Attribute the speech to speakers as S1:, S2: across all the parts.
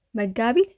S1: መጋቢት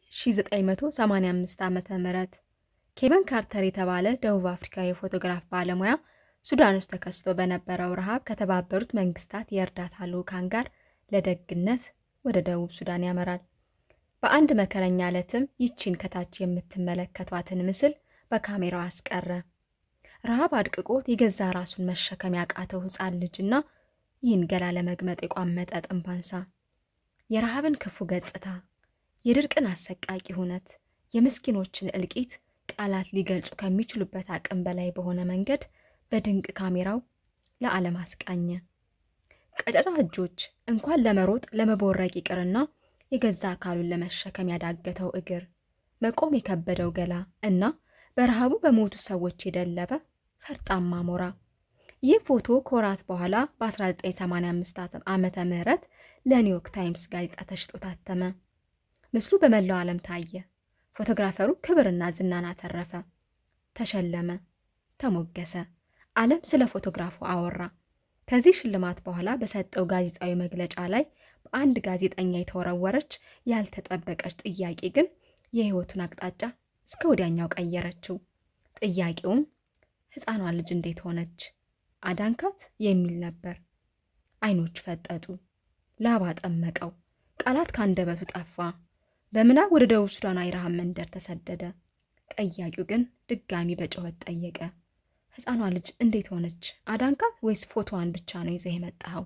S1: 1985 ዓ.ም ኬቨን ካርተር የተባለ ደቡብ አፍሪካዊ የፎቶግራፍ ባለሙያ ሱዳን ውስጥ ተከስቶ በነበረው ረሃብ ከተባበሩት መንግስታት የእርዳታ ልዑካን ጋር ለደግነት ወደ ደቡብ ሱዳን ያመራል። በአንድ መከረኛ ዕለትም ይቺን ከታች የምትመለከቷትን ምስል በካሜራው አስቀረ። ረሃብ አድቅቆት የገዛ ራሱን መሸከም ያቃተው ሕፃን ልጅና ይህን ገላ ለመግመጥ የቋመጠ ጥንባንሳ የረሃብን ክፉ ገጽታ፣ የድርቅን አሰቃቂ ሁነት፣ የምስኪኖችን እልቂት ቃላት ሊገልጹ ከሚችሉበት አቅም በላይ በሆነ መንገድ በድንቅ ካሜራው ለዓለም አስቃኘ። ቀጫጫ እጆች እንኳን ለመሮጥ ለመቦረቅ ይቅርና የገዛ አካሉን ለመሸከም ያዳገተው እግር፣ መቆም የከበደው ገላ እና በረሃቡ በሞቱ ሰዎች የደለበ ፈርጣማ ሞራ። ይህ ፎቶ ከወራት በኋላ በ1985 ዓመተ ምህረት ለኒውዮርክ ታይምስ ጋዜጣ ተሽጦ ታተመ። ምስሉ በመላው ዓለም ታየ። ፎቶግራፈሩ ክብርና ዝናን አተረፈ፣ ተሸለመ፣ ተሞገሰ። ዓለም ስለ ፎቶግራፉ አወራ። ከዚህ ሽልማት በኋላ በሰጠው ጋዜጣዊ መግለጫ ላይ በአንድ ጋዜጠኛ የተወረወረች ያልተጠበቀች ጥያቄ ግን የሕይወቱን አቅጣጫ እስከ ወዲያኛው ቀየረችው። ጥያቄውም ሕፃኗ ልጅ እንዴት ሆነች? አዳንካት የሚል ነበር። አይኖቹ ፈጠጡ፣ ላባ ጠመቀው፣ ቃላት ከአንደበቱ ጠፋ። በምናብ ወደ ደቡብ ሱዳናዊ ረሃብ መንደር ተሰደደ። ጠያቂው ግን ድጋሚ በጩኸት ጠየቀ። ሕፃኗ ልጅ እንዴት ሆነች? አዳንካት ወይስ ፎቶዋን ብቻ ነው ይዘህ የመጣኸው?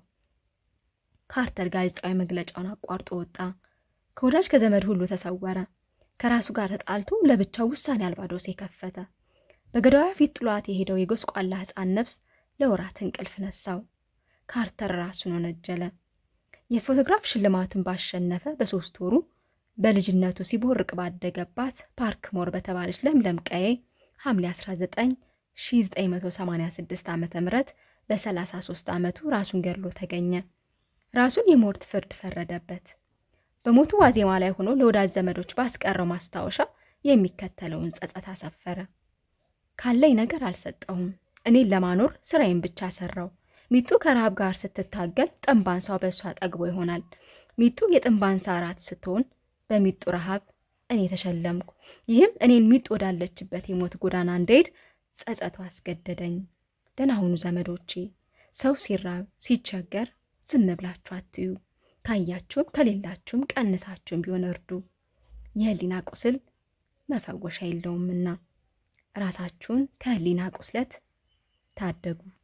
S1: ካርተር ጋዜጣዊ መግለጫውን አቋርጦ ወጣ። ከወዳጅ ከዘመድ ሁሉ ተሰወረ። ከራሱ ጋር ተጣልቶ ለብቻው ውሳኔ አልባ ዶሴ ከፈተ። በገዳዩ ፊት ጥሏት የሄደው የጎስቋላ ሕፃን ነፍስ ለወራት እንቅልፍ ነሳው። ካርተር ራሱን ወነጀለ። የፎቶግራፍ ሽልማቱን ባሸነፈ በሶስት ወሩ በልጅነቱ ሲቦርቅ ባደገባት ፓርክ ሞር በተባለች ለምለም ቀዬ ሐምሌ 19 1986 ዓ ም በ33 ዓመቱ ራሱን ገድሎ ተገኘ። ራሱን የሞት ፍርድ ፈረደበት። በሞቱ ዋዜማ ላይ ሆኖ ለወዳጅ ዘመዶች ባስቀረው ማስታወሻ የሚከተለውን ጸጸት አሰፈረ። ካለኝ ነገር አልሰጠሁም። እኔን ለማኖር ስራዬን ብቻ ሰራው። ሚጡ ከረሃብ ጋር ስትታገል ጥንባንሳው በእሷ ጠግቦ ይሆናል። ሚጡ የጥንባንሳ እራት ስትሆን በሚጡ ረሃብ እኔ ተሸለምኩ። ይህም እኔን ሚጡ ወዳለችበት የሞት ጎዳና እንደሄድ ጸጸቱ አስገደደኝ። ደህና ሁኑ ዘመዶቼ። ሰው ሲራብ ሲቸገር ዝም ብላችሁ አትዩ። ካያችሁም ከሌላችሁም ቀንሳችሁም ቢሆን እርዱ። የህሊና ቁስል መፈወሻ የለውምና ራሳችሁን ከህሊና ቁስለት ታደጉ።